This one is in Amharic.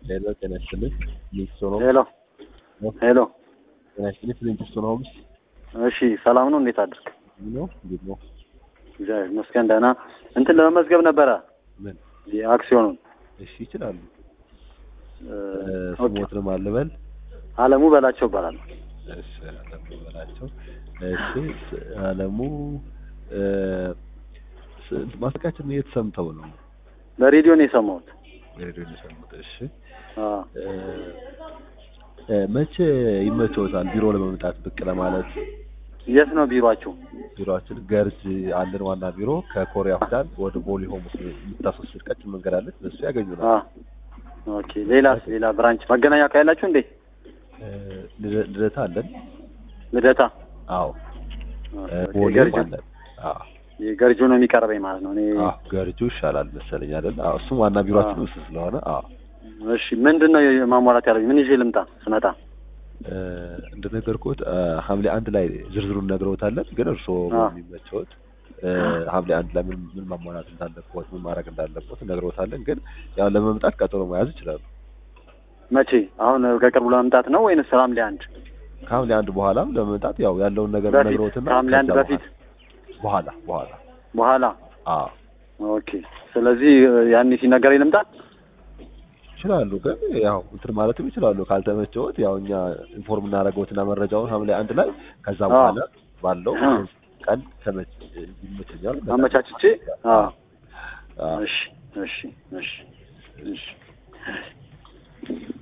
ሄሎ ጤና ይስጥልኝ ሊንክስቶን ሆምስ ሄሎ ሄሎ። ጤና ይስጥልኝ ሊንክስቶን ሆምስ እሺ ሰላም ነው? እንዴት አድርግ? ነው እንዴት ነው እግዚአብሔር ይመስገን ደህና። እንትን ለመመዝገብ ነበረ ምን የአክሲዮኑን እሺ ይችላሉ እ፣ ኦኬ። ስሞትንም አልበል አለሙ በላቸው ይባላል። እሺ አለሙ በላቸው እሺ ስ- አለሙ እ፣ ስ- ማስታወቂያችን የት ሰምተው ነው በሬዲዮ ነው የሰማሁት። ሬዲዮ ነው የሰሙት እሺ አ፣ እ፣ እ፣ መቼ ይመቸዎታል ቢሮ ለመምጣት ብቅ ለማለት የት ነው ቢሮአችሁ? ቢሮአችን ገርጅ አለን ዋና ቢሮ ከኮሪያ ሆስፒታል ወደ ቦሌ ሆምስ የምታስወስድ ቀጭን መንገድ አለች በሱ ያገኙናል አ፣ ኦኬ። ሌላስ ሌላ ብራንች መገናኛ ካላችሁ እንዴ? እ፣ ልደ- ልደታ አለን ልደታ አዎ ኦኬ፣ እ፣ ቦሌም ገርጁ አለን አዎ የገርጁ ነው የሚቀርበኝ ማለት ነው። እኔ አዎ ገርጁ ይሻላል መሰለኝ አይደል አዎ እሱም ዋና ቢሮአችን አዎ። ውስጥ ስለሆነ አዎ እሺ ምንድን ነው ማሟላት ያለብኝ? ምን ይዤ ልምጣ ስመጣ? እ፣ እንደነገርኩት እ፣ ሐምሌ አንድ ላይ ዝርዝሩን ነግረውታለን ግን እርስዎ አዎ። የሚመቸውት እ፣ ሐምሌ አንድ ላይ ምን ምን ማሟላት እንዳለበት ምን ማድረግ እንዳለበት ነግረውታለን ግን ያው ለመምጣት ቀጠሮ መያዝ ይችላሉ መቼ? አሁን ከቅርቡ ለመምጣት ነው ወይንስ ሐምሌ አንድ ከሐምሌ አንድ በኋላም ለመምጣት ያው ያለውን ነገር በፊት? ነግረውትና ከሐምሌ አንድ ከዛ በፊት? በኋላ በኋላ በኋላ? አዎ ኦኬ። ስለዚህ ያኔ ሲነገረኝ ልምጣ? ይችላሉ ግን ያው እንትን ማለትም ይችላሉ ካልተመቸዎት ያው እኛ ኢንፎርም እናደርገውትና መረጃውን ሐምሌ አንድ ላይ ከዛ አዎ። በኋላ ባለው አዎ። ቀን ተመች ይመቸኛል አመቻችቼ? አዎ። አዎ እሺ እሺ እሺ እሺ